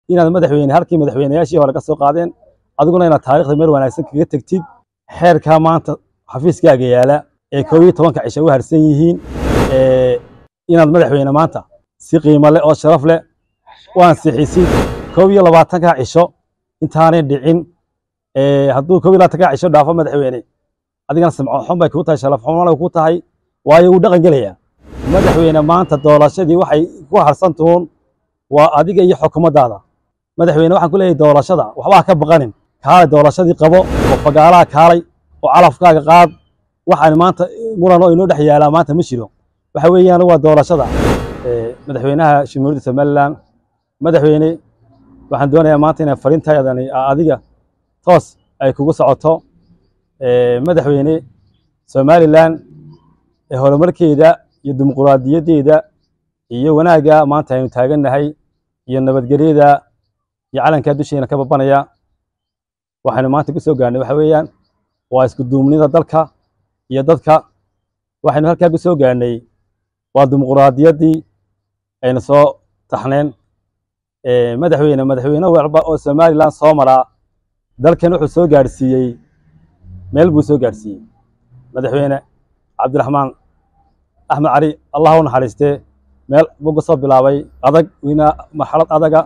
inaad madaxweyne halkii madaxweynayaashii hore ka soo qaadeen adiguna inaad taariikhda meel wanaagsan kaga tegtid xeerkaa maanta xafiiskaaga yaala ee koob iyo tobanka cisho u harsan yihiin inaad madaxweyne maanta si qiimo leh oo sharaf leh u ansixisid koob iyo labaatanka cisho intaanay dhicin hadduu koob iyo labaatanka cisho dhaafo madaxweyne adigana samco xun bay kuu tahay sharaf xumana kuu tahay waayo wuu dhaqan gelayaa madaxweyne maanta doorashadii waxay ku harsan tuun waa adiga iyo xukuumaddaada madaxweyne waxaan ku leeyahay doorashada waxbaa ka baqanin kaalay doorashadii qabo oo fagaalaha kaalay oo calafkaaga qaad waxaan maanta muran oo inoo dhex yaalaa maanta ma jiro waxa weeyaan waa doorashada madaxweynaha jamhuuriyadda somaliland madaxweyne waxaan doonayaa maanta inay fariintaydani adiga toos ay kugu socoto madaxweyne somaliland ee horumarkeeda iyo dimuquraadiyaddeeda iyo wanaagga maanta aynu taagannahay iyo nabadgelyada iyo calankaa dusheena ka babanaya waxaynu maanta ku soo gaarnay waxa weeyaan waa isku duumnida dalka iyo dadka waxaynu halkaa ku soo gaarnay waa dimuquraadiyaddii aynu soo taxneen madaxweyne madaxweyne walba oo somaliland soo maraa dalkan wuxuu soo gaadhsiiyey meel buu soo gaadhsiiyey madaxweyne cabdiraxmaan axmed cali allah u naxariistee meel buu ka soo bilaabay adag wina marxalad adaga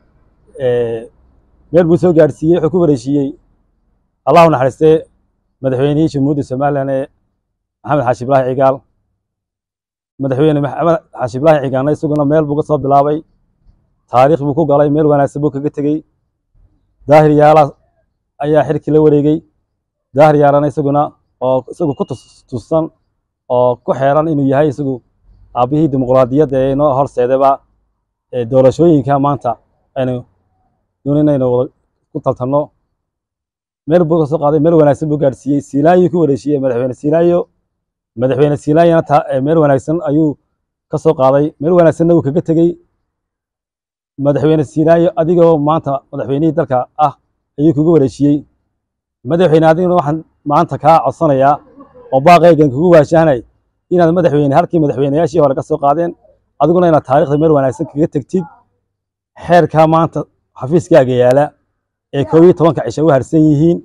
meel buu soo gaadhsiiyey wuxuu ku wareeshiiyey allah u naxariistee madaxweynihii jamhuuriyadda somaliland ee maxamed xaashi ibraahi cigaal madaxweyne maxamed xaashi ibraahi cigaalna isaguna meel buu ka soo bilaabay taariikh buu ku galay meel wanaagsan buu kaga tegey daahir yaala ayaa xilkii la wareegey daahir yaalana isaguna oo isagu ku tusan oo ku xeeran inuu yahay isagu aabbihii dimuquraadiyadda ee inoo horseedaba doorashooyinka maanta aynu doonayna wada ku taltanno meel buu ka soo qaaday meel wanaagsan buu gaadhsiiyey siinaayo ku wareeshiyey madaxweyne siinaayo madaxweyne siinaayana meel wanaagsan ayuu ka soo qaaday meel wanaagsanna wuu kaga tegey madaxweyne siinaayo adigoo maanta madaxweynihii dalka ah ayuu kugu wareejiyey madaxweyne adiguna waxaan maanta kaa codsanayaa oo baaqaygan kugu waashahnay inaad madaxweyne halkii madaxweynayaashii hore ka soo qaadeen adiguna inaad taariikhda meel wanaagsan kaga tegtid xeerkaa maanta xafiiskaaga yaala ee koob iyo tobanka cisho u harsan yihiin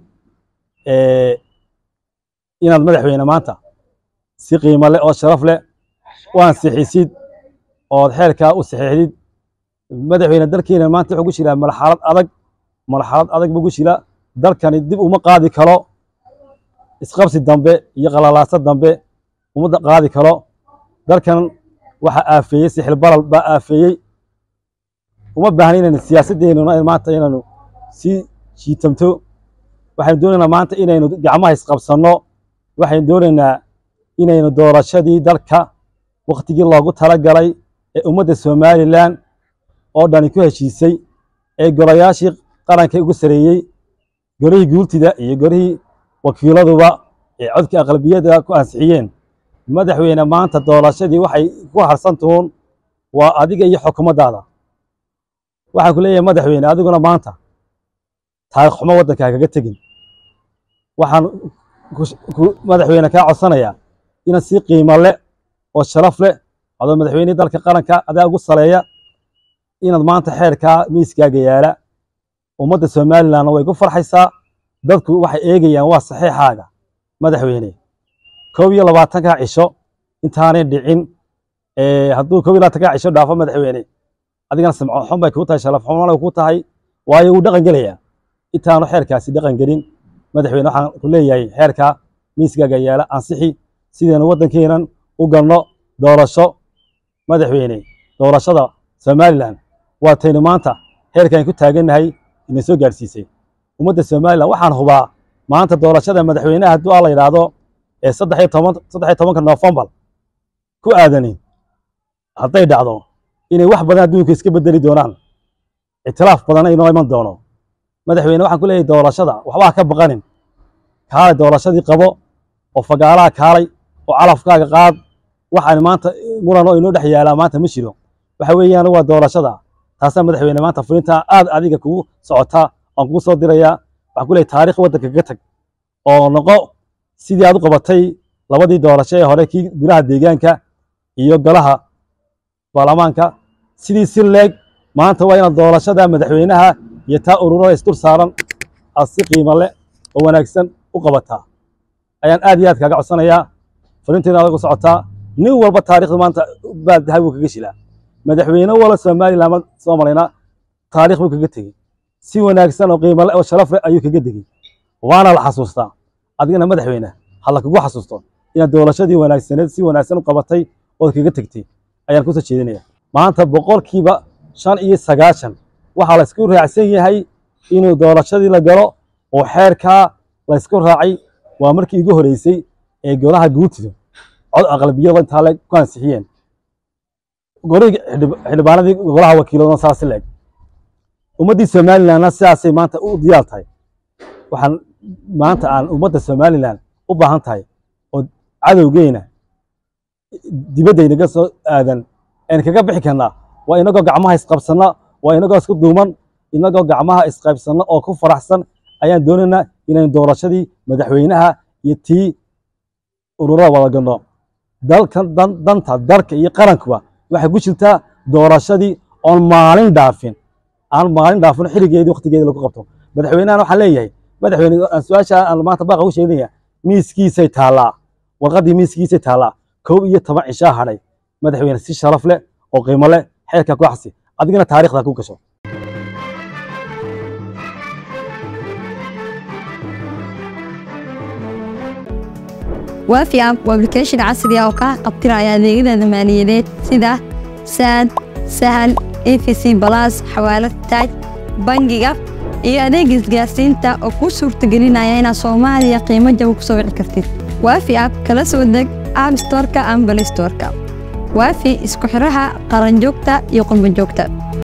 inaad madaxweyne maanta si qiimo leh oo sharaf leh u ansixisid ood xeerkaa u saxiixdid madaxweyne dalkeena maanta wuxuu ku jiraa marxalad adag marxalad adag buu ku jira dalkani dib uma qaadi karo isqabsi dambe iyo qalalaaso dambe uma qaadi karo dalkan waxaa aafeeyey sixil balal baa aafeeyey uma baahna inaynu siyaasaddeennuna maanta inaynu sii jiitamto waxaynu doonaynaa maanta inaynu gacmaha isqabsanno waxaynu doonaynaa inaynu doorashadii dalka wakhtigii loogu talagalay ee ummadda somalilan oo dhani ku heshiisay ee golayaashii qaranka ugu sareeyey golihii guultida iyo golihii wakiiladuba ee codka aqlabiyadda ku ansixiyeen madaxweyne maanta doorashadii waxay ku harsan tuun waa adiga iyo xukuumaddaada waxaan ku leeyahay madaxweyne adiguna maanta taarikh xumo waddankaa kaga tegin waxaan madaxweyne kaa codsanayaa inaad si qiimo leh oo sharaf leh adoo madaxweynihii dalka qaranka adaa ugu saleeya inaad maanta xeerkaa miiskaaga yaala ummadda somalilandna way ku farxaysaa dadku waxay eegayaan waa saxiixaaga madaxweyne koob iyo labaatanka cisho intaanay dhicin hadduu koob iyo labaatanka cisho dhaafo madaxweyne adigana samco xun bay kuu tahay sharaf xumana kuu tahay waayo wuu dhaqan gelayaa intaanu xeerkaasi dhaqan gelin madaxweyne waxaan ku leeyahay xeerkaa miiskaaga yaala ansixi sidaynu waddankeenan u galno doorasho madaxweyne doorashada somaliland waa taynu maanta heerkaan ku taagannahay ina soo gaadhsiisay ummadda somalilan waxaan hubaa maanta doorashada madaxweynaha hadduu a la yidhaahdo ee saddex iyo toban saddex iyo tobanka noofembar ku aadanin hadday dhacdo inay wax badan adduunka iska bedeli doonaan ictilaaf badanna inoo iman doono madaxweyne waxaan ku leeyahay doorashada waxbaa ka baqanin kaalay doorashadii qabo oo fagaalaha kaalay oo calafkaaga qaad waxaan maanta muran oo inoo dhex yaalaa maanta ma jiro waxa weeyaan waa doorashada taasaa madaxweyne maanta fulintaa aad adiga kugu socotaa aan kugu soo dirayaa waxaan ku leeyahay taarikh waddanka kaga tag oo noqo sidii aad u qabatay labadii doorasho ee hore kii golaha deegaanka iyo golaha baarlamaanka sidii si leeg maanta waa inaad doorashada madaxweynaha iyo taa ururada isdul saaran aad si qiimo leh oo wanaagsan u qabataa ayaan aad iyo aad kaaga codsanayaa farinteeda adag u socotaa nin walba taariikhda maanta baa dahabi buu kaga shilaa madaxweyne wala somaliland soo malayna taariikh buu kaga tegey si wanaagsan oo qiimo leh oo sharaf leh ayuu kaga degey waana la xasuustaa adigana madaxweyne hala kugu xasuusto inaad doorashadii wanaagsaneed si wanaagsan u qabatay ood kaga tegtay ayaan kusoo jeedinaya maanta boqolkiiba shan iyo sagaashan waxaa la isku raacsan yahay inuu doorashadii la galo oo xeerkaa la isku raacay waa markii igu horeysay ee golaha guurtidu cod aqlabiyada intaa le ku ansixiyeen golihii xildhibaanadii golaha wakiiladona saasi leeg ummaddii somalilandna sidaasay maanta u diyaar tahay waxaan maanta aan ummadda somaliland u baahan tahay oo cadowgeena dibaddaynaga soo aadan aan kaga bixi karnaa waa inagoo gacmaha isqabsanna waa inagoo isku duuman inagoo gacmaha isqaybsanna oo ku faraxsan ayaan doonaynaa inaynu doorashadii madaxweynaha iyo tii ururada wada galno dalkan danta dalka iyo qarankuba waxay ku jirtaa doorashadii oon maalin dhaafin aan maalin dhaafin xilligeedii waqtigeedii lagu qabto madaxweynahan waxaan leeyahay madaxweyne su-aasha aan maanta baaqa u sheegnaya miiskiisay taallaa warqaddii miiskiisay taallaa kow iyo toban cishaa hadhay madaxweyne si sharaf leh oo qiimo leh xeerka ku xasi adigana taariikhda ku gasho waafi app waa application casri ah oo kaa qabtiraya adeegyada maaliyadeed sida saad sahal efc balas xawaalad taaj bangiga iyo adeega isgaarsiinta oo kuu suurtagelinaya inaad soomaaliya qiimo jaba ku soo wici kartid waafi app kala soo deg app storeka ama balay storeka waafi isku xidhaha qaranjoogta iyo qurbanjoogta